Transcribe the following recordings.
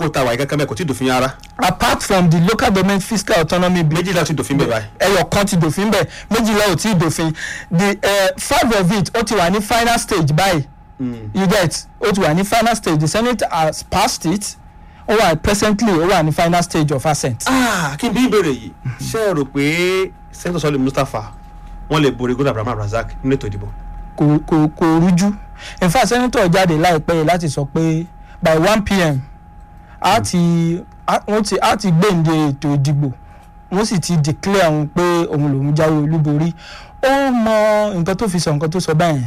lákòókò tá a wà yìí kankan bẹ́ẹ̀ kò tí ì dòfin ara apart from the local government fiscal autonomy bill méjìlá ti dòfin bẹ́ẹ̀ báyìí. ẹyọ kan ti dòfin bẹ́ẹ̀ méjìlá ò tí ì dòfin the uh, five of it ó ti wà ní final stage báyìí you get ó ti wà ní final stage the senate has passed it ó wà presently ó wà ní final stage of assent. Ah, kí n bí ìbéèrè yìí ṣé ẹ rò pé sẹ́ńtọ̀ sọ́lé mustapha wọ́n lè borí gómìnà abraham razak nínú ètò ìdìbò. kò kò kò rújú in fact senator jáde láìpẹ́ yìí láti sọ pé by one pm a ti a- wọ́n ti a ti gbéǹde ètò ìdìbò wọ́n sì ti declare òun pé òun lòún jáwé olúborí ó mọ nǹkan tó fi sọ nǹkan tó sọ báyẹn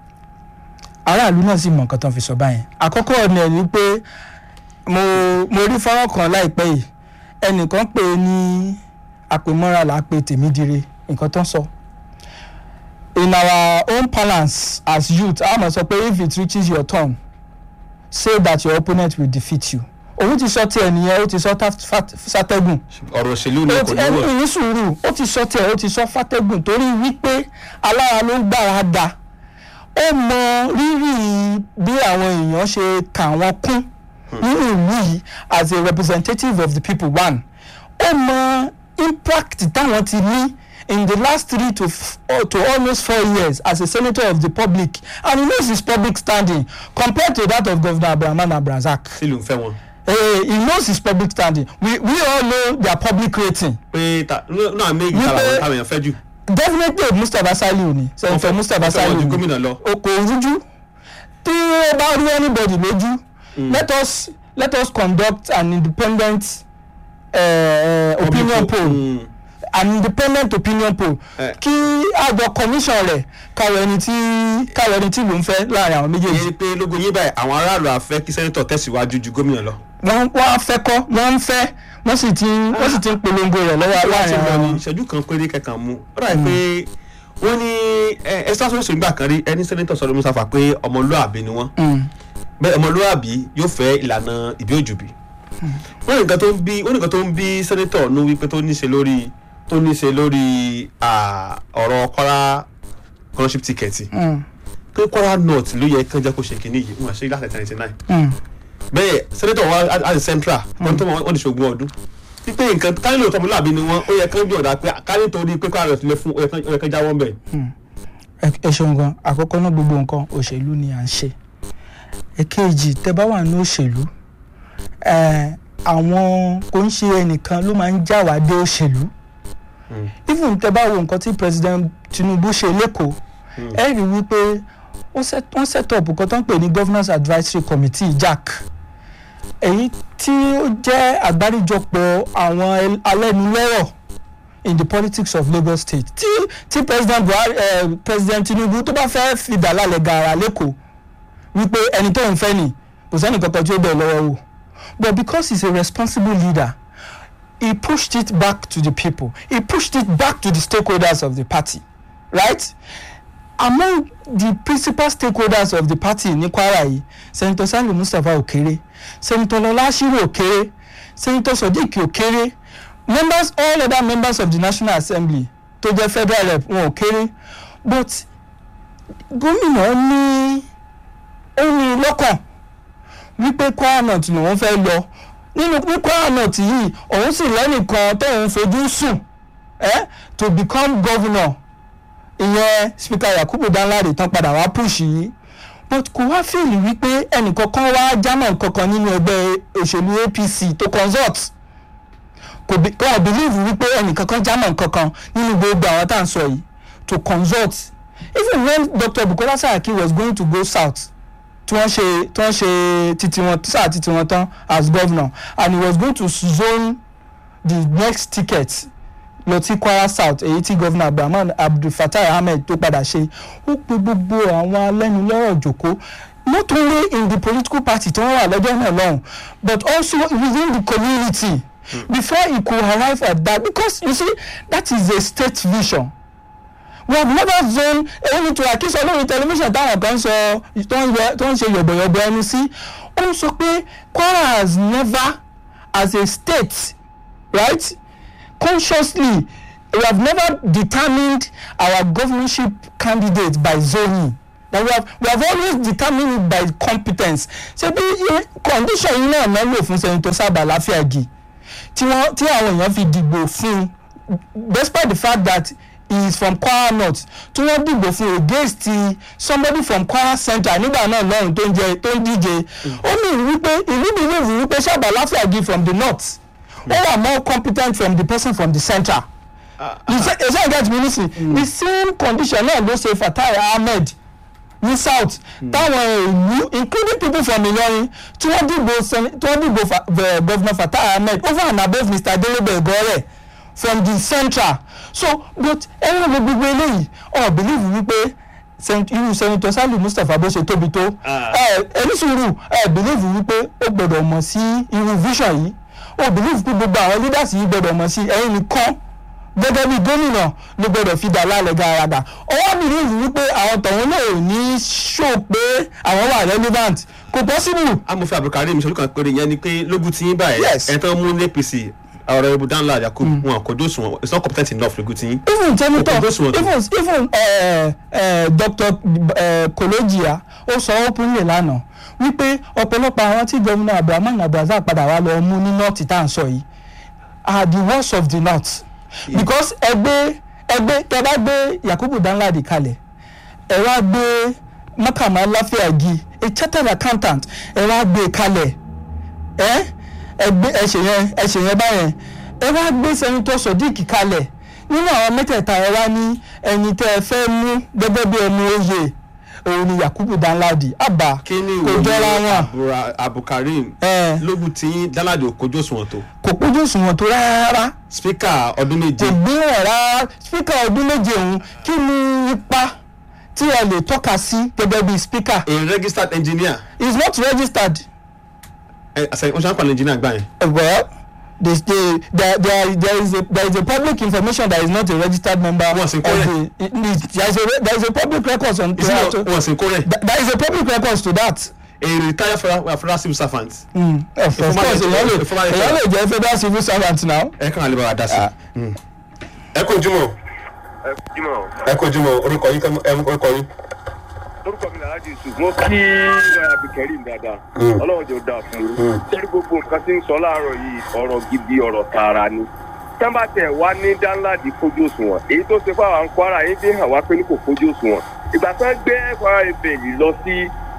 aráàlú náà sì mọ nǹkan tó fi sọ báyẹn àkọ́kọ́ ọ̀nà ẹ̀ ni pé mo mo rí fọ́nrán kan láìpẹ́ yìí ẹnìkan pè é ní àpèmọ́ra là á pe tèmídire nǹkan tó ń sọ in our own parlance as youth a máa sọ pé if it reaches your turn say that your opponent will defeat you òun ti sọ tiẹ̀ nìyẹn ó ti sọ tá- fat- sátẹ́gùn ọ̀rọ̀ òṣèlú ni ó kò ti ní ẹni wọ̀. ní sùúrù ó ti sọ tiẹ̀ ó ti sọ fátẹ́gùn torí wípé alára ló ń gbára da ó mọ rírì bí àwọn èèyàn ṣe kà wọ́n kún nínú ìlú yìí as a representative of the people one ó mọ impact táwọn ti ní in the last three to f oh, to almost four years as a senator of the public and he knows his public standing compared to that of governor abrahaman abrazak sílùú ń fẹ́ wọn. uh, he knows his public standing we we all know their public rating pé ta náà méjì Wípé- táwọn táwọn èèyàn fẹ́ jù. definitely mustapha saliu ni senator mustapha wọ́n fẹ́ wọn saliu ju ni gómìnà lọ. o kò rújú tí ó bá rí anybody lójú let us let us conduct an independent uh, uh, opinion poll Mm. an independent opinion poll Eh. kí àjọ commission rẹ̀ káwọ ẹni tí káwọ ẹni tí ló ń fẹ́ láàrin àwọn méjèèjì ìyẹn ni pé lógo yín báyìí àwọn aráàlú àfẹ́ kí sẹ́ńtọ̀ tẹ̀síwájú ju gómìnà lọ. wọ́n wọ́n á fẹ́ kọ́ wọ́n ń fẹ́ wọ́n sì ti wọ́n sì ti ń polongo rẹ̀ lọ́wọ́ láti láàrin lọ àwọn ní ìṣẹ́jú kan péré kẹkàn mú ó dàbí pé wọ́n ní ẹ ẹ sọ́sọ́ sọ̀rọ̀ nígbà kan rí ẹni sẹ́nẹ́tọ̀ sọ̀rọ̀ mustapha pé ọmọlúàbí ni wọ́n Mm. bẹ́ẹ̀ ọmọlúàbí yóò fẹ́ ìlànà ìbí òjòbí wọ́n ní nǹkan tó ń bí wọ́n ní nǹkan tó ń bí sẹ́nẹ́tọ̀ nu wípé tó ní ṣe lórí tó ní ṣe lórí ah, ọ̀rọ̀ kọ́ra scholarship ticket Mm. pé kọ́ra north ló yẹ kán jẹ́ kó ṣe kínní yìí wọ́n àṣẹ láti ninety nine Mm. bẹ́ẹ̀ sẹ́nẹ́tọ̀ wa àti central wọ́n tó wọ́n ní ṣògùn ọdún wípé nǹkan kárí lóòótọ́ ọmọlúàbí ni wọ́n ó yẹ kán bí ọ̀dà pé kárí torí pé kọ́ra north lè fún ó yẹ kán- ó yẹ kán jáwọ́ ń bẹ̀. ẹ ẹ ṣeun gan àkọ́kọ́ náà gbogbo nǹkan òṣèlú ni à ń ṣe èkejì tẹ bá wà ní òṣèlú ẹ àwọn kò ń ṣe ẹnìkan ló máa ń já wá dé òṣèlú even tẹ bá wo nǹkan tí president tinubu ṣe lẹ́kọ̀ọ́ ẹ rí i wípé wọ́n set wọ́n set up nǹkan tó ń pè ní governance advisory committee jac èyí tí ó jẹ́ àgbáríjọpọ̀ àwọn el- alẹ́nulọ́rọ̀ in the politics of lagos state tí tí president buhari eh, president tinubu tó bá fẹ́ fìdá lálẹ́ gàrà lẹ́kọ̀ọ́ wípé ẹni tó ń fẹ́ ni kò sẹ́ni kankan tí ó bẹ̀ lọ́wọ́ wò but because he is a responsible leader he pushed it back to the people he pushed it back to the stakeholders of the party right among the principal stakeholders of the party ní kwara yìí senator saliu mustapha okere senator lola ashiru okere senator sodiq okere members all other members of the national assembly tó jẹ́ federal rep wọn ò kéré but gómìnà ní ó ní lọ́kàn wípé kwara north lòun fẹ́ lọ nínú ní kwara north yìí òun sì lẹ́nìkan tóun fojú sùn eh, to become governor ìyẹn speaker yakubu danlade tán padà wá push yìí but kò wá fèlì wípé ẹnìkankan wá jámọ̀ kankan nínú ẹgbẹ́ òṣèlú apc tó consult kò bí kò believe wípé ẹnìkankan jámọ̀ kankan nínú gbogbo àwọn tá à ń sọ yìí to consult even when dr bukola saraki was going to go south tí wọ́n ṣe tí wọ́n ṣe titi wọn sáà titi wọn tán as governor and he was going to zone the next ticket lọ sí kwara south èyí tí governor abdulrahman abdulfatai ahmed tó padà ṣe ó pe gbogbo àwọn alẹ́nulọ́rọ̀ jòkó not only in the political party tí wọ́n wà lọ́jọ́ náà lọ́hùn but also within the community mm. before he could arrive at that because you see that is a state vision we have never zone èyí tó àkísọ lórí tẹlifíṣàn táwọn kan sọ tó ń yẹ tó ń ṣe yọ̀bọ̀yọ̀bọ̀ ẹnu sí ó ń sọ pé kwara has never as a state right consciously we have never determined our governorship candidate by zoning that we have we have always determined it by competence ṣé bí i- condition yìí náà náà lò fún senator Sábà Láfíàgì tí wọ́n tí àwọn èèyàn fi dìbò fún un despite the fact that he is from Kwara North tí wọ́n dìbò fún un against ti somebody from Kwara Central nígbà náà lọ́run tó ń jẹ tó ń díje ó ní wípé ìlú believe wípé Sábà Láfíàgì from the north ó wà more competent from the person from the central you say you say get me nisin the same condition náà ló ṣe Fatai Ahmed ní south táwọn ìlú including people from Ìlọrin tí wọ́n dìbò sen- tí wọ́n dìbò fa- the governor Fatai Ahmed over and above Mr. Adelebe Egore from the central so but ẹ̀rọ mi gbogbo eléyìí ọ̀ believe wípé sen- irú senator Saliu Mustapha bó ṣe tóbi tó Ah. ẹ ẹni sùúrù ẹ believe wípé ó gbọ́dọ̀ mọ̀ sí irú vision yìí ó believe pé gbogbo àwọn leaders yìí gbọ́dọ̀ mọ̀ sí ẹ̀yin nìkan gẹ́gẹ́ bí gómìnà ló gbọ́dọ̀ fi dà lálẹ́ gàràgà ọwọ́ believe wípé àwọn tọ̀hún náà ò ní show pé àwọn wà relevant kò possible amòfin abdulkareem ìṣẹ́jú kan péré yẹn ni pé lógún tí yín báyìí Yes. ẹ̀ tán mú ní apc ọ̀rọ̀ ibu danla yakub wọn kò dóṣù wọn it's not competent enough lógún tí yín. even senator Kò tó sùn even even uh, uh, Dr. Uh, Kologia ó sọ openly lánàá wípé ọ̀pọ̀lọpọ̀ àwọn tí gómìnà Abdulrahman Abdulrasaq padà wá lọ mú ní north tá à ń sọ yìí are the worst of the north because ẹgbẹ́ ẹgbẹ́ tẹ bá gbé Yakubu Danladi kalẹ̀ ẹ wá gbé Makama Láfíàgì a chartered accountant ẹ wá gbé kalẹ̀ ẹ ẹgbẹ́ ẹsẹ̀ yẹn ẹsẹ̀ yẹn báyẹn ẹ wá gbé sẹ́nitọ́ Sodiq kalẹ̀ nínú àwọn mẹ́tẹ̀ẹ̀ta ẹ wá ní ẹni tẹ́ ẹ fẹ́ mú gẹ́gẹ́ bí ẹmu oyè òun ni Yakubu Danladi àbá kí ni kò jọra wọn Abdulra- abdulkareem ẹ lógún tí yín danladi ò kojú òṣùwọ̀n tó kò pójú òṣùwọ̀n tó rárá spika ọdún kò méje gbìyànjú rárá spíkà ọdún méje òun kí ni ipa tí ẹ lè tọ́ka sí gẹ́gẹ́ bí spíkà a registered engineer he is not registered ẹ àṣẹ wọn ṣe ń pàlẹ́ engineer gbà yẹn. well they they there there there is a there is a public information that is not a registered member Wọ́n sì of kó rẹ̀. the it- it- there is a re- there is a public record on to that ìsìn wọn sì kó rẹ̀ Th- there is a public record to that. a retired federal federal civil servant Mm. of of former course èèyàn lè a former èèyàn lè jẹ́ federal civil servant now. ẹ kàn án lè bá wa dá sí. ẹ kò jùmọ̀ ẹ jùmọ̀ ẹ kò jùmọ̀ orúkọ yín kẹ́- ẹ orúkọ yín. lórúkọ mi làlájì yusuf mo kí abdulkareem dáadáa Mm. ọlọ́run jò dáa fún Mm. un sẹ́ni gbogbo nǹkan tí ń sọ láàárọ̀ yìí ọ̀rọ̀ gidi ọ̀rọ̀ tààrà ni tẹ́ḿbà tẹ̀ wá ní dáńláàdì fojú òṣùwọ̀n èyí tó ṣe fáwọn kwara yìí fi hàn wá pé ní kò fojú òṣùwọ̀n ìgbà tó ń gbé kwara ebèlì lọ sí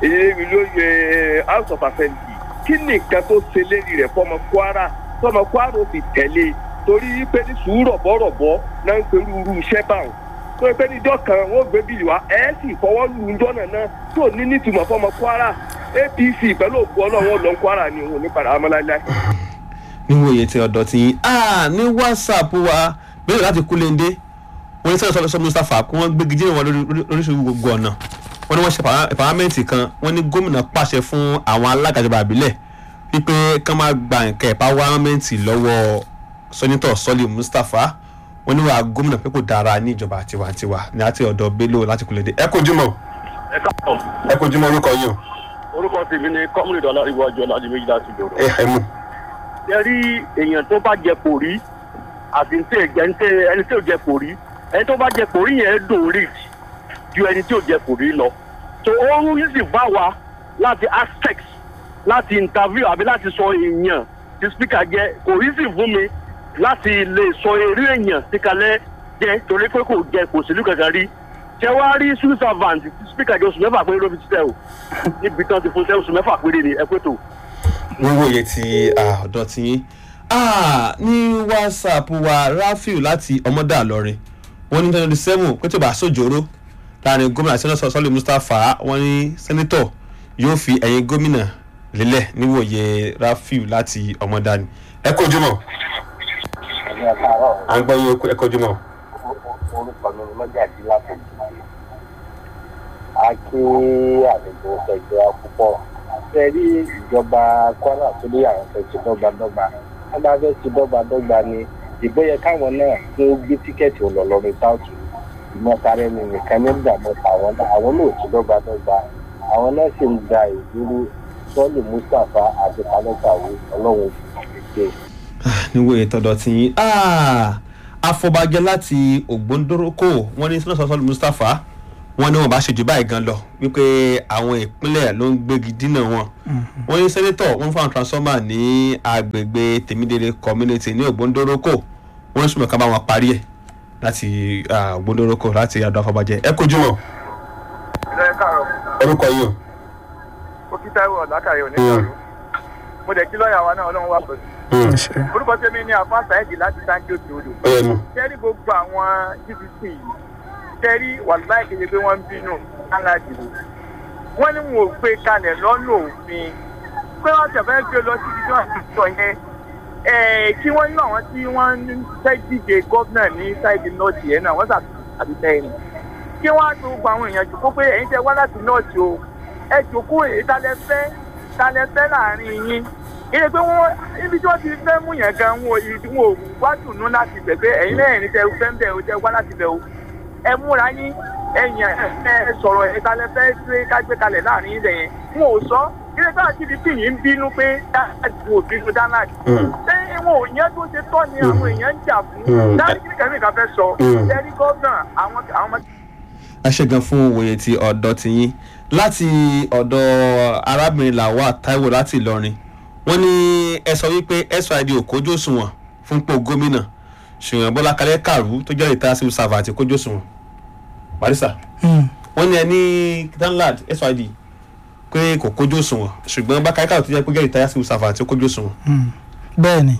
ilé house of assembly kí ni nǹkan tó ṣe lérí rẹ̀ fọmọ kwara fọmọ kwara ó fi tẹ̀lé torí pé ní sùúrù rọ̀bọ̀rọ̀bọ̀ náà ń perú irú iṣẹ́ báwọn tó pé níjọ́ kan wọ́n gbé bíìlì wá ẹ̀ sì fọwọ́ lù ú jọ́nà náà tó ní nítumọ̀ fọmọ kwara apc pẹ̀lú òkú ọlọ́run lọ kwara ni òun ò ní padà amọ́láíláí. níwọ̀n iye tí ọ̀dọ̀ tí yín ah ní whatsapp wa bẹ́ẹ̀ láti kúlẹ̀ndé wọ́n ní sẹ́yìn sọ́dọ̀ mustapha kí wọ́n gbégi jìnnà wọn lóríṣiríṣi gbogbo ọ̀nà wọ́n ní wọ́n ṣe pàrámẹ́ǹtì kan wọ́n ní gómìnà pàṣẹ fún àwọn alága ìjọba àbílẹ̀ wípé kán máa gba nǹkan ẹ̀páwámẹ́ǹtì lọ́wọ́ sọ́nítọ̀ sọ́lì mustapha wọ́n ní wàá gómìnà pé kò dára ní ìjọba tiwantiwa ní àti ọ̀dọ̀ bello láti kúlẹ̀ndé ẹ kò jùmọ̀ ẹ káàbọ̀ ẹ kò jùmọ̀ orúkọ yìí o orúkọ tèmi ni kọ́múlẹ̀dọ̀ aláríwájú ọ̀làdì méjì láti lòrò. ẹ ẹ mú. ẹ rí èèyàn tó bá jẹ kòrí àti ní tí ẹni tí ò jẹ kòrí ẹni tó bá jẹ kòrí yẹn dùn rí ju ẹni tí ò jẹ kòrí lọ. tó oorun yìí sì bá wa láti aspect láti interview àbí láti sọ èèyàn tí speaker jẹ kòrí sì fún mi láti lè sọ eré èèyàn tí kalẹ̀ jẹ torí pé kò jẹ kò sílùú kankan rí ṣé wàá rí civil servant tí speaker jẹ oṣù mẹ́fà péré ló fi ṣiṣẹ́ o níbi tán ti fún ṣẹ́ oṣù mẹ́fà péré ni ẹ pé tó. wíwò iye ti ah, ọ̀dọ̀ tí yín Ah, ní whatsapp wa rafiu láti ọmọdé àlọrin wọ́n ní twenty seven pé tó bá sójóró láàrin gómìnà sẹ́nẹ́tọ̀ sọ́lé mustapha wọ́n ní sẹ́nẹ́tọ̀ yóò fi ẹ̀yìn gómìnà lélẹ̀ níwòye rafiu láti ọmọdé ni. ẹ kojú mọ́ à ń gbọ́ yín ẹ kojú mọ́. orúkọ mi ni mọ́gàdí látọ̀jú a kí àlejò ẹgbẹ́ púpọ̀ ṣe rí ìjọba kwara tó lé àwọn fẹ́ ṣe dọ́gbadọ́gba wọ́n bá fẹ́ ṣe dọ́gbadọ́gba ni ìbò yẹ káwọn náà tó gbé tíkẹ́ẹ̀tì ọlọ́lọ́rin sáùtù ìmọ̀tara ẹni nìkan ní ìdààmú àwọn náà àwọn náà ò ṣe dọ́gbadọ́gba àwọn náà sì ń da ìdúró sọ́ọ̀lù mustapha àti kálọ́kàwé ọlọ́run ìgbẹ́ níwòye tọ̀dọ̀ tí yín Ah, afọbajẹ láti ògbóndórókò wọ́n ní sẹ́nẹ́tọ̀ sọ́lé mustapha wọ́n ní wọ́n bá ṣèjú báyìí gan lọ wípé àwọn ìpínlẹ̀ ló ń gbégi dínà wọn wọ́n ní sẹ́nétọ̀ wọ́n fún àwọn transformer ní agbègbè tèmídéré community ní ògbóndórókò wọ́n sùnmọ̀ ká bá wọn parí ẹ̀ láti ah, ògbóndórókò láti àdó afọbajẹ ẹ kojú wọn ilé káàrọ̀ orúkọ yìí o. ó kí táíwò látàrí òní ìṣòro mo dẹ̀ kí lọ́ọ̀yà wa náà ọlọ́run wà pẹ̀lú. orúkọ tèmi ni àfa sáyẹ́dì láti sáńkì òkè odò. tẹ́rí gbogbo àwọn gdp yìí tẹ́rí wàlúwàá kéde pé wọ́n ń bínú aládìbò wọ́n ní wọn ò gbé kalẹ̀ lọ́nà òfin pé wọ́n tẹ̀ fẹ́ gbé lọ síbi tí wọ́n ti sọ yẹn ẹ̀ẹ́ kí wọ́n ní àwọn tí wọ́n ń fẹ́ díje gómìnà ní sáìdì nọ́ọ̀tì yẹn náà wọ́n sàbí tẹ́yìn kí wọ́n á tó gbogbo àwọn èèyàn jòkó pé ẹ̀yin tẹ wá láti nọ́ọ̀tì o ẹ jòkó èyí talẹ̀ fẹ́ talẹ̀ fẹ́ láàrin yín ìyẹn pé wọ́n ibi tí wọ́n ti fẹ́ mú yẹn gan wọn ò wọn ò wá dùnú láti bẹ̀ pé ẹ̀yin náà ẹ̀yin tẹ fẹ́ ń bẹ̀ o tẹ wá láti bẹ̀ o ẹ múra yín ẹ̀yìn ẹ sọ̀rọ̀ ẹ̀yin talẹ̀ fẹ́ gbé kágbé kalẹ̀ láàrin yín lẹ́yìn wọn ò sọ ilé tí wọ́n ti di fìyìn ń bínú pé dáàdì wò bínú dáàdì lẹ́yìn wọn ò yẹn tó ṣe tọ́ ni àwọn èèyàn ń jà fún dáàdì kí ni kẹ́mi kan fẹ́ sọ ẹ̀rí gọ́ọ̀nà àwọn àwọn ọmọ a ṣe gan fún òye ti ọ̀dọ́ tiyín láti ọ̀dọ̀ arábìnrin làwa taiwo láti ìlọrin wọ́n ní ẹ sọ wípé syd ò kójú òṣùwọ̀n fún pò gómìnà ṣùgbọ́n bọ́lá kalẹ́ kàrú tó jẹ́ ìta civil servant kójú òṣùwọ̀n barisa wọ́n ní ẹ ní danlad syd pé kò kójú òṣùwọ̀n ṣùgbọ́n bá kalẹ́ kàrú tó jẹ́ pé jẹ́ ìta civil servant kójú òṣùwọ̀n. bẹ́ẹ̀ ni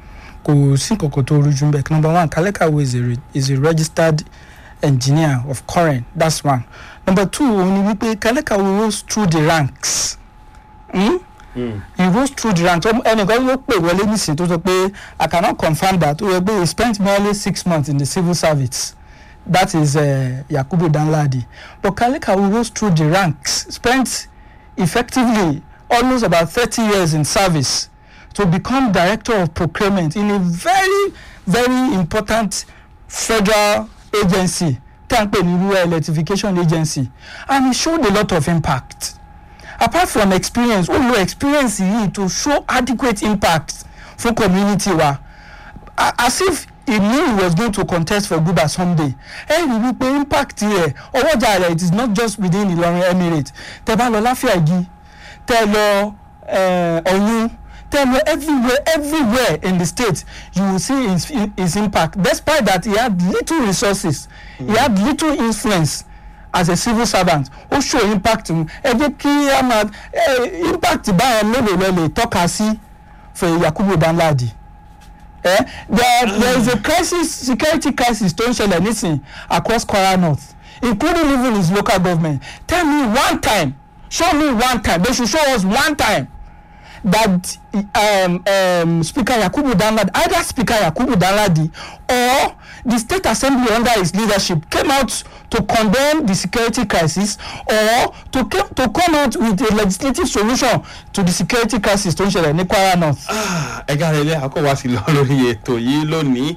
kò sí nǹkan tó rújú bẹ́ẹ̀ number one kalekawo is a, re- is a registered engineer of current that's one number two òun ni wípé kalekawo rose through the ranks hmm? he rose through the ranks Ọmọ- ẹnìkan ló pè wọlé nísìnyí tó sọ pé i cannot confirm that ó yẹ pé he spent merely six months in the civil service that is uh, yakubu danladi but kalekawo rose through the ranks spent effectively almost about thirty years in service to become director of procurement in a very very important federal agency tí a ń pè ní rural electrification agency and he showed a lot of impact apart from experience ó lo experience yìí to show adequate impact fún community wa A- as if he knew he was going to contest for guba someday ẹ rí i wípé impact rẹ̀ ọwọ́jà rẹ̀ it is not just within Ìlọrin emirate tẹ́ bá lọ láfíàgì tẹ́ lọ eh, ọ̀yún tẹ́ lọ everywhere everywhere in the state you will see his, his impact despite that he had little resources mm. he had little influence as a civil servant ó show impact mu ẹ jẹ́ kí a máa eh, impact báyẹn mélòó lọ lè tọ́ka sí fún Yakubu Danladi eh? there, there is a crisis security crisis tó ń ṣẹlẹ̀ nísìn across Kwara North including even his local government tell me one time show me one time they should show us one time that um, um, Speaker Yakubu Danladi either Speaker Yakubu Danladi or the State Assembly under his leadership came out to condemn the security crisis or to, came, to come out with a legislative solution to the security crisis tó ń ṣẹlẹ̀ ní Kwara North. ẹ̀ka rẹ̀ ilé àkọ́wá sí lọ lórí ètò yìí lónìí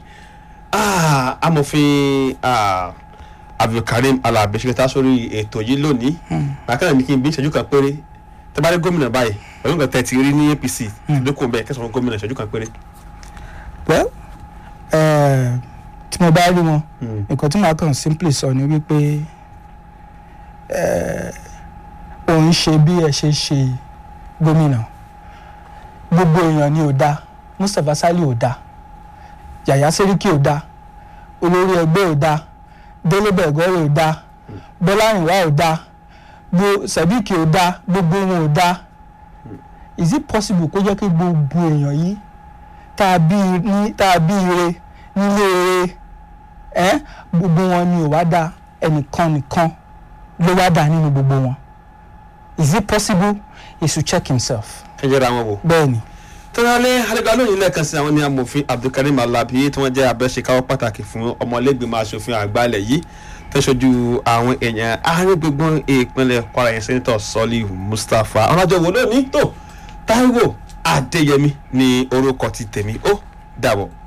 Ah, amòfin ah, abdulkareem alabi ṣèkẹta sórí ètò yìí lónìí bàkàrà mi kí n bí ìṣẹ́jú kan péré tẹ́ bá rí gómìnà báyìí pẹ̀lú nǹkan tẹ́ ti rí ní apc lókun bẹ́ẹ̀ kẹsàn-án gómìnà ìṣẹ́jú kan péré. well eh, tí mo bá rí wọn nǹkan tí màá kàn simply sọ ni wípé eh, òun ṣe bí ẹ ṣe ṣe gómìnà gbogbo èèyàn ni ò dáa Mustapha Sali ò dáa Yàyà Sẹ́ríkì ò dáa olórí ẹgbẹ́ ò dáa Délé Bẹ̀gọ́rẹ̀ ò dáa Bọ́lá Ìwá ò dáa gbo Sadiq ò dáa gbogbo wọn ò dáa is it possible kó jẹ́ kí gbogbo èèyàn yìí tá a bí ní tá a bí ire nílé ire ẹ gbogbo wọn ni ò wá dá ẹnìkan nìkan ló wá dá nínú gbogbo wọn is it possible he should check himself ẹ jẹ́ra wọn wò. bẹ́ẹ̀ ni tọ́lálẹ́ àdìgbà lóyún lẹ́ẹ̀kan sí àwọn ní amòfin abdulkareem alabi tí wọ́n jẹ́ abẹ́ṣekáwọ́ pàtàkì fún ọmọlẹ́gbẹ̀mọ asòfin àgbàlẹ̀ yìí tẹ́sọ̀jú àwọn èèyàn àárín gbogbo ìpínlẹ̀ kwara yẹn sẹ́ńtọ̀ sọ́lí mustapha ọ̀nàjọ́ wo lónìí tó táíwò adéyẹmí ní orúkọ ti tèmi ó dàbọ̀.